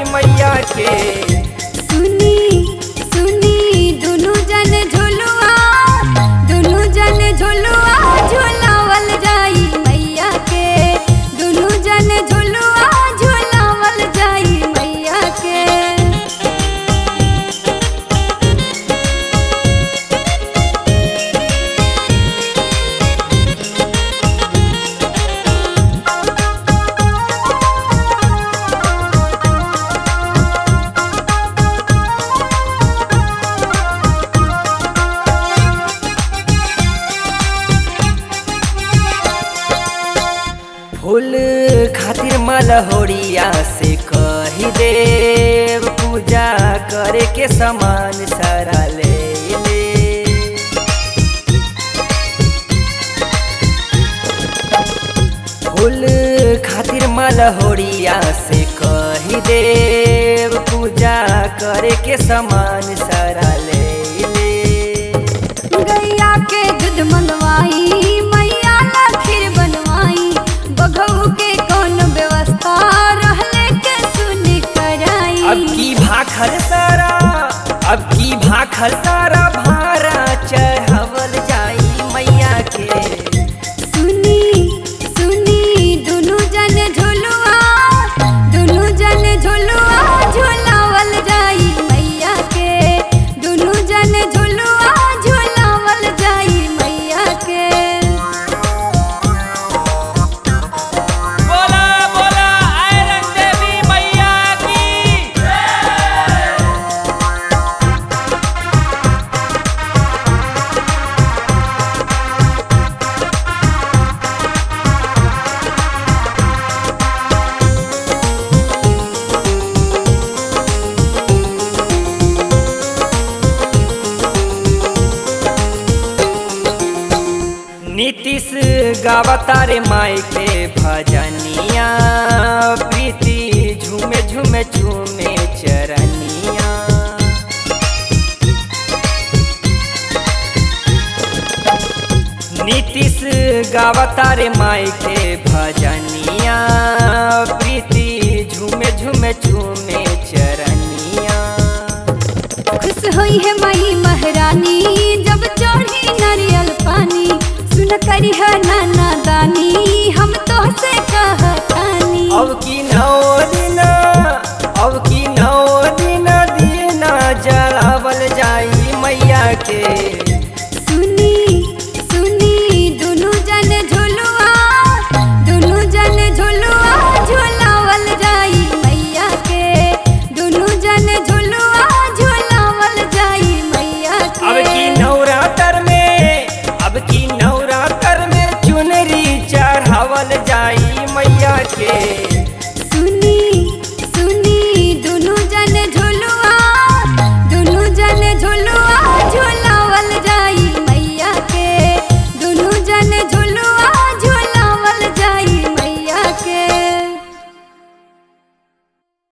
मैया के सुनी सुनी दुनु जन झुलुआ दुनु जन झुलुआ झुलावल जाई मैया के दुनु जन झुलुआ झुलावल जाई मैया के फूल खातिर मलहोरिया से कही देव पूजा करे के समान सारा ले ले फूल खातिर मलहोरिया से कही देव पूजा करे के समान सारा ले ले गैया के दूध मनवाई मैया ला खीर बनवाई बघऊ के कौन व्यवस्था रहले के सुन कराई अब की भाखल सारा अब की भाखल सारा भारा चढ़ावल जाई मैया के सुनी सुनी दुनु जन झुलुआ दुनु जन झुलुआ झुलावल जाई मैया के दुनु जन झुलुआ झुलावल जाई मैया के बोला बोला आयरन देवी मैया की नीतीश गावतारे माई के भजनिया प्रीति झूमे झूमे झूमे चरनिया नीतीश गावतारे माई के भजनिया प्रीति झूमे झूमे झूमे चरनिया खुश होई है मई महारानी जब चढ़ी नारियल पानी सुन करी है नाना दानी हम तो से